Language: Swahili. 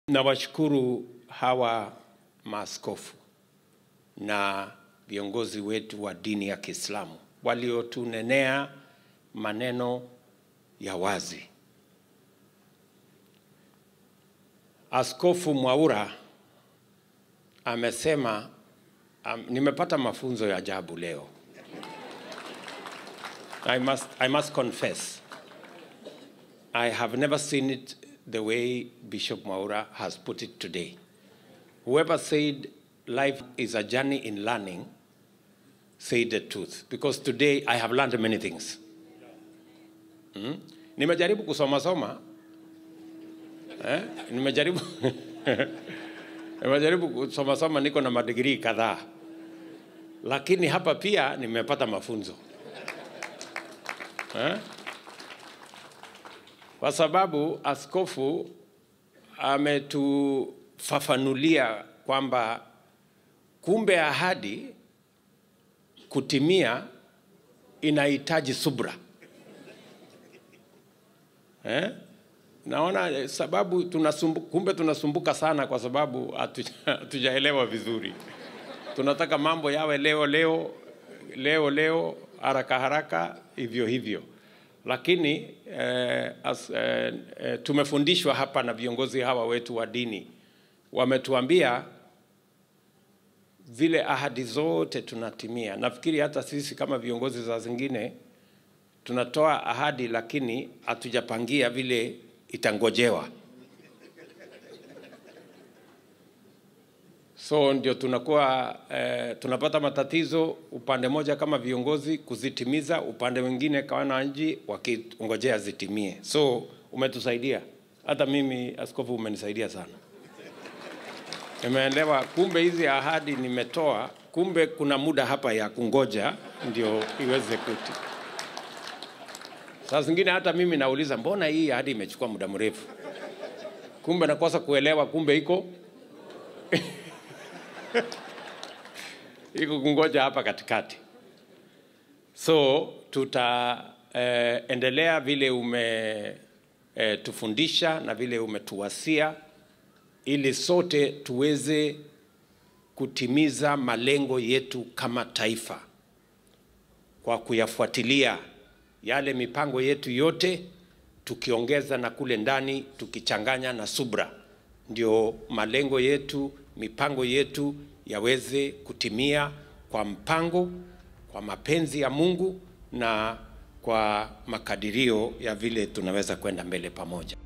Nawashukuru hawa maaskofu na viongozi wetu wa dini ya Kiislamu waliotunenea maneno ya wazi. Askofu Mwaura amesema um, nimepata mafunzo ya ajabu leo. I must, I must confess I have never seen it the way Bishop Mwaura has put it today. Whoever said life is a journey in learning said the truth because today I have learned many things. Hmm? Nimejaribu kusoma soma eh? Nimejaribu nimejaribu kusoma soma, niko na madigrii kadhaa, lakini hapa pia nimepata mafunzo eh? Kwa sababu askofu ametufafanulia kwamba kumbe ahadi kutimia inahitaji subra eh? Naona sababu tunasumbu, kumbe tunasumbuka sana kwa sababu hatujaelewa vizuri. Tunataka mambo yawe leo leo leo leo, haraka haraka, hivyo hivyo, lakini eh, as, eh, eh, tumefundishwa hapa na viongozi hawa wetu wa dini, wametuambia vile ahadi zote tunatimia. Nafikiri hata sisi kama viongozi za zingine tunatoa ahadi, lakini hatujapangia vile itangojewa. So ndio tunakuwa eh, tunapata matatizo upande moja kama viongozi kuzitimiza, upande mwingine kama wananchi wakingojea zitimie. So umetusaidia, hata mimi askofu, umenisaidia sana. Nimeelewa kumbe hizi ahadi nimetoa, kumbe kuna muda hapa ya kungoja ndio iweze kuti. Saa zingine hata mimi nauliza, mbona hii ahadi imechukua muda mrefu? Kumbe nakosa kuelewa, kumbe iko iko kungoja hapa katikati. So tutaendelea eh, vile umetufundisha eh, na vile umetuwasia ili sote tuweze kutimiza malengo yetu kama taifa kwa kuyafuatilia yale mipango yetu yote, tukiongeza na kule ndani, tukichanganya na subra, ndio malengo yetu, mipango yetu yaweze kutimia kwa mpango, kwa mapenzi ya Mungu na kwa makadirio ya vile tunaweza kwenda mbele pamoja.